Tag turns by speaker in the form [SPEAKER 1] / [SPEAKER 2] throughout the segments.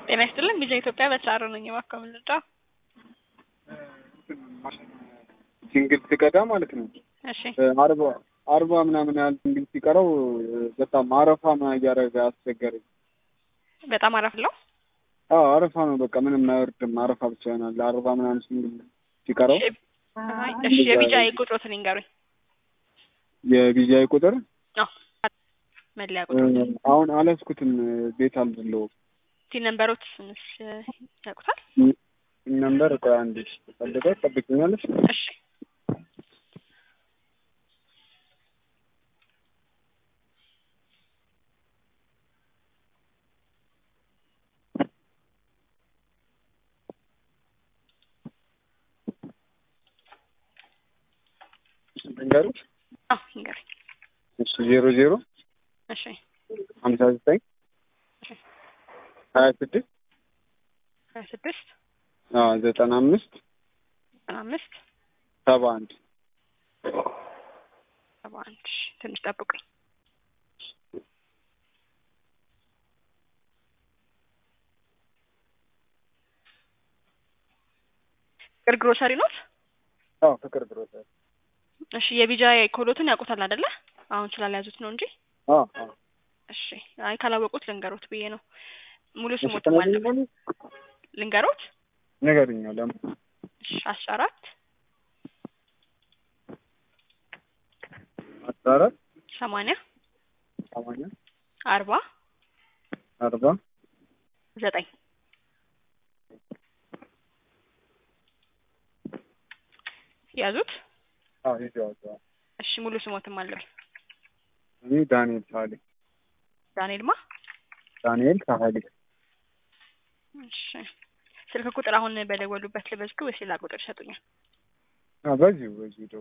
[SPEAKER 1] ጤና ይስጥልን ቪዛ ኢትዮጵያ በተሳረ ነኝ እባክዎ ምን ልርዳ?
[SPEAKER 2] ሲንግል ሲቀዳ ማለት ነው
[SPEAKER 1] እሺ
[SPEAKER 2] አርባ አርባ ምናምን ያህል ሲንግል ሲቀረው በጣም አረፋ ነው እያደረገ አስቸገረኝ።
[SPEAKER 1] በጣም አረፍ ለው
[SPEAKER 2] አዎ አረፋ ነው በቃ ምንም አይወርድም። አረፋ ብቻ ይሆናል። አርባ ምናምን ሲንግል ሲቀረው
[SPEAKER 1] እሺ የቢጫ ቁጥሮትን ይንገሩኝ።
[SPEAKER 2] የቢጃይ ቁጥር
[SPEAKER 1] አዎ መለያ ቁጥር
[SPEAKER 2] አሁን አላስኩትም። ቤት አልድለውም
[SPEAKER 1] ቲ ነምበሮች ትንሽ ያውቁታል?
[SPEAKER 2] ነምበር ቆይ አንዴ ፈልገው ጠብቅኛለች።
[SPEAKER 1] እሺ
[SPEAKER 2] ንገሩት።
[SPEAKER 1] አዎ ይንገሩኝ።
[SPEAKER 2] እሺ ዜሮ ዜሮ
[SPEAKER 1] እሺ
[SPEAKER 2] ሀምሳ ዘጠኝ ሀያ ስድስት
[SPEAKER 1] ሀያ ስድስት
[SPEAKER 2] ዘጠና አምስት
[SPEAKER 1] ዘጠና አምስት
[SPEAKER 2] ሰባ አንድ
[SPEAKER 1] ሰባ አንድ እሺ፣ ትንሽ ጠብቁኝ። ፍቅር ግሮሰሪ ኖት?
[SPEAKER 2] አዎ ፍቅር ግሮሰሪ
[SPEAKER 1] እሺ የቢጃ ኮሎትን ያውቁታል አይደለ? አሁን ስላልያዙት ነው እንጂ።
[SPEAKER 2] አዎ አዎ
[SPEAKER 1] እሺ አይ ካላወቁት ልንገሮት ብዬ ነው። ሙሉ
[SPEAKER 2] እሺ
[SPEAKER 1] ስሞት ማለት
[SPEAKER 2] ተናግረኝ
[SPEAKER 1] ልንገሮት?
[SPEAKER 2] ንገሩኝ። ለምን
[SPEAKER 1] እሺ አስራ አራት
[SPEAKER 2] አስራ አራት
[SPEAKER 1] ሰማንያ
[SPEAKER 2] ሰማንያ
[SPEAKER 1] አርባ
[SPEAKER 2] አርባ
[SPEAKER 1] ዘጠኝ ያዙት።
[SPEAKER 2] አዎ ይዘዋል።
[SPEAKER 1] እሺ ሙሉ ስሞትም አለብኝ።
[SPEAKER 2] እኔ ዳንኤል ሳህሌ
[SPEAKER 1] ዳንኤል ማ
[SPEAKER 2] ዳንኤል ሳህሌ
[SPEAKER 1] እሺ ስልክ ቁጥር አሁን በደወሉበት ልበዝግ ወይስ ሌላ ቁጥር ይሰጡኛል?
[SPEAKER 2] አዎ በዚሁ በዚሁ ደው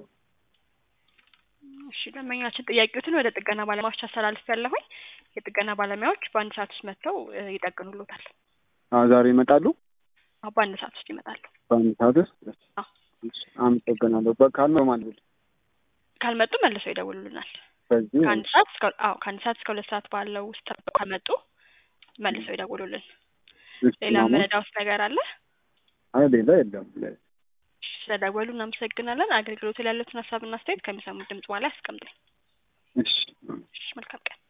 [SPEAKER 1] እሺ ደንበኛችን ጥያቄዎትን ወደ ጥገና ባለሙያዎች አስተላልፍ ያለሁኝ የጥገና ባለሙያዎች በአንድ ሰዓት ውስጥ መጥተው እ ይጠግኑሎታል።
[SPEAKER 2] አዎ ዛሬ ይመጣሉ።
[SPEAKER 1] አዎ በአንድ ሰዓት ውስጥ ይመጣሉ።
[SPEAKER 2] በአንድ ሰዓት ውስጥ
[SPEAKER 1] አዎ
[SPEAKER 2] እሺ፣ አመሰግናለሁ። በካል ነው ማለት
[SPEAKER 1] ካልመጡ መልሰው ይደውሉልናል።
[SPEAKER 2] በዚህ
[SPEAKER 1] ከአንድ ሰዓት እስከ አዎ ከአንድ ሰዓት እስከ ሁለት ሰዓት ባለው ውስጥ ጠብቀው ከመጡ መልሰው ይደውሉልን።
[SPEAKER 2] እሺ፣
[SPEAKER 1] ሌላ
[SPEAKER 2] ማማ።
[SPEAKER 1] መረዳውስ ነገር አለ?
[SPEAKER 2] አይ ሌላ የለም።
[SPEAKER 1] እሺ፣ ስለደወሉ እናመሰግናለን። አገልግሎቱ ላይ ያሉትን ሀሳብና አስተያየት ከሚሰሙት ድምጽ በኋላ ያስቀምጡኝ።
[SPEAKER 2] እሺ
[SPEAKER 1] እሺ መልካም ቀን።